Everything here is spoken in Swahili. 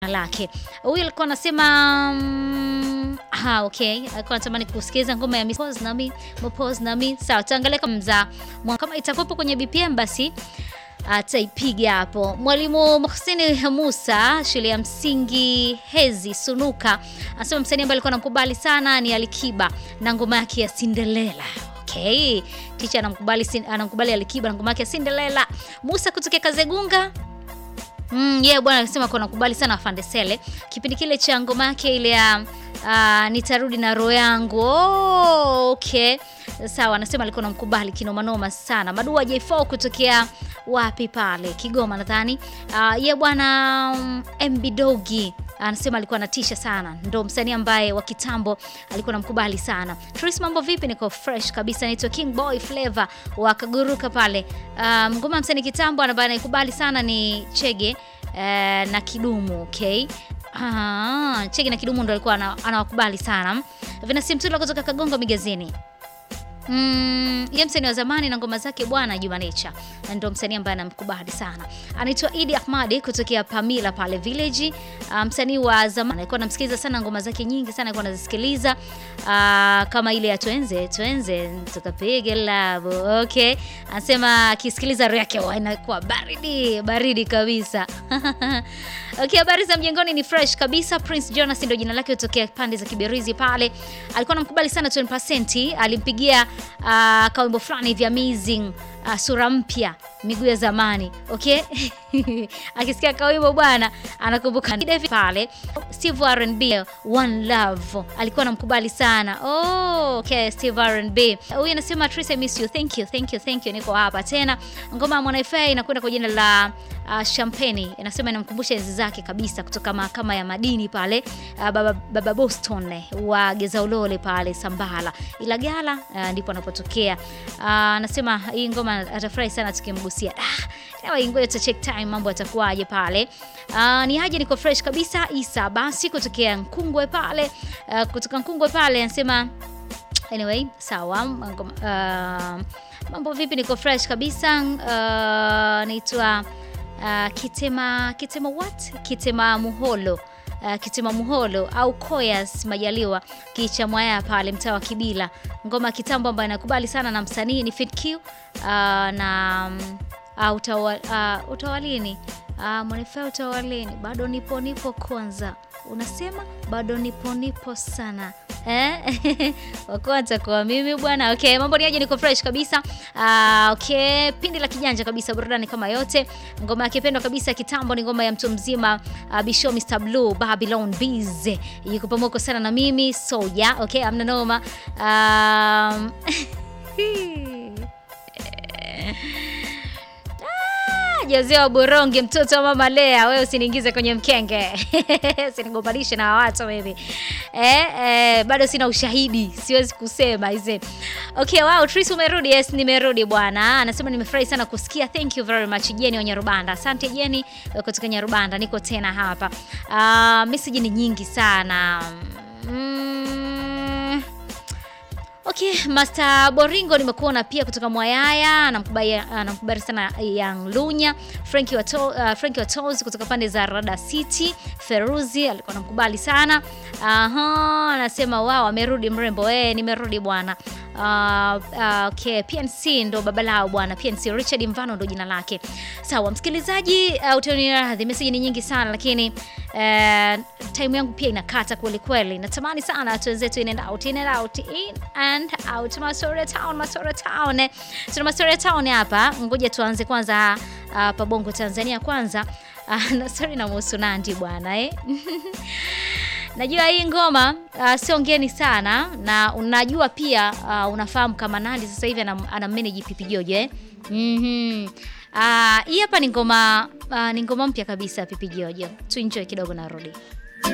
lake. Huyu alikuwa anasema mm, ah, okay, alikuwa anatamani kusikiliza ngoma ya Miss Pose nami Pose nami. Sawa, tuangalie kama mza kama itakuwepo kwenye BPM basi ataipiga hapo. Mwalimu Muhsini Musa shule ya msingi Hezi Sunuka anasema msanii ambaye alikuwa anamkubali sana ni Alikiba na ngoma yake ya Cinderella. Okay, ticha anamkubali anamkubali Alikiba na ngoma yake ya Cinderella. Musa kutokea Kazegunga Mm, yeah, bwana anasema kwa nakubali sana Afande Sele. Kipindi kile cha ngoma yake ile ya uh, nitarudi na roho yangu. Oh, okay. Sawa, anasema alikuwa namkubali kinoma noma sana. Madua J4 kutokea wapi pale? Kigoma nadhani. Uh, yeah, bwana um, MB Dogi anasema alikuwa anatisha sana, ndo msanii ambaye wa kitambo alikuwa namkubali sana. Tris, mambo vipi? Niko fresh kabisa, naitwa King Boy Flavor wa Kaguruka pale. Um, ngoma msanii kitambo ambaye anaikubali sana ni Chege uh, na Kidumu. Okay. Ah, Chege na Kidumu ndo alikuwa anawakubali sana. Vinasi Mtula kutoka Kagongo Migazini. Mm, ye msanii wa zamani na ngoma zake bwana Juma Nature ndo msanii ambaye anamkubali sana. Anaitwa Idi Ahmadi kutokea Pamila pale Village. Uh, msanii wa zamani alikuwa anamsikiliza sana ngoma zake nyingi sana alikuwa anazisikiliza. Uh, kama ile ya Twenze, Twenze tukapige love. Okay. Anasema akisikiliza roho yake inakuwa baridi, baridi kabisa. Okay, habari za mjengoni ni fresh kabisa. Prince Jonas ndio jina lake kutokea pande za Kiberizi pale. Alikuwa anamkubali sana 20%, alimpigia uh, kawimbo fulani hivi amazing uh, sura mpya miguu ya zamani okay. Akisikia kawimbo bwana anakumbuka David pale. Steve R&B One Love alikuwa anamkubali sana. Oh, okay, Steve R&B huyu anasema Trace, I miss you. Thank you, thank you, thank you. Niko hapa tena. Ngoma ya Mwana FA inakwenda kwa jina la uh, Champagne. Inasema inamkumbusha enzi zake kabisa kutoka mahakama ya madini pale uh, baba, baba Boston wa Gezaulole pale Sambala Ilagala uh, ndipo anapotokea. Anasema uh, hii ngoma atafurahi sana tukimgusia. Ah, ngoja tu check time mambo atakuwaje pale. Uh, ni haje niko fresh kabisa. Isa basi kutokea Nkungwe pale uh, kutoka Nkungwe pale anasema anyway sawa. Uh, mambo vipi? Niko fresh kabisa. Uh, naitwa uh, Kitema Kitema what? Kitema Muholo Uh, Kitema Muholo au Koyas Majaliwa kicha mwaya pale mtaa wa Kibila. Ngoma kitambo ambayo nakubali sana na msanii ni Fit Q uh, na uh, utawa, uh, utawalini uh, mwanifaa utawalini, bado nipo nipo kwanza, unasema bado nipo nipo sana eh? Wakwanza kwa mimi bwana. Okay, mambo ni aje? Niko fresh kabisa. Uh, okay, pindi la kijanja kabisa, burudani kama yote. Ngoma yake pendwa kabisa kitambo ni ngoma ya mtu mzima uh, Bisho Mr Blue Babylon Bees yuko pamoja sana na mimi Soja. Okay, amna noma um, Jazia wa Burongi, mtoto wa mama Lea, wewe usiniingize kwenye mkenge usinigombanishe na watu mimi eh, eh, bado sina ushahidi, siwezi kusema hizi. Okay, wow, Tris umerudi? Yes, nimerudi bwana. Anasema nimefurahi sana kusikia. Thank you very much Jeni wa Nyarubanda. Asante Jeni kutoka Nyarubanda, niko tena hapa. Uh, message ni nyingi sana mm. Okay, Master Boringo nimekuona pia kutoka Mwayaya, anamkubali anamkubali sana Young Lunya, Frankie wa to, uh, Frankie wa Toes kutoka pande za Rada City, Feruzi alikuwa anamkubali sana. Aha, anasema wao amerudi mrembo. Eh, nimerudi bwana. Uh, uh, okay, PNC ndo baba lao bwana. PNC Richard Mvano ndo jina lake. Sawa, msikilizaji, uh, utaniradhi message ni nyingi sana lakini uh, time yangu pia inakata kweli kweli. Natamani sana watu wenzetu in and out, in and out, in and out. Masore Town, Masore Town. Tuna Masore Town hapa. Ngoja tuanze kwanza uh, pa Bongo Tanzania kwanza. Uh, na sorry na muhusu Nandi bwana eh. Najua hii ngoma uh, sio ngeni sana na unajua pia uh, unafahamu kama Nandi sasa hivi ana, ana manage Pipi Jojo eh. Mhm. Ah, hii hapa ni ngoma uh, ni ngoma mpya kabisa Pipi Jojo. Tu enjoy kidogo na rudi.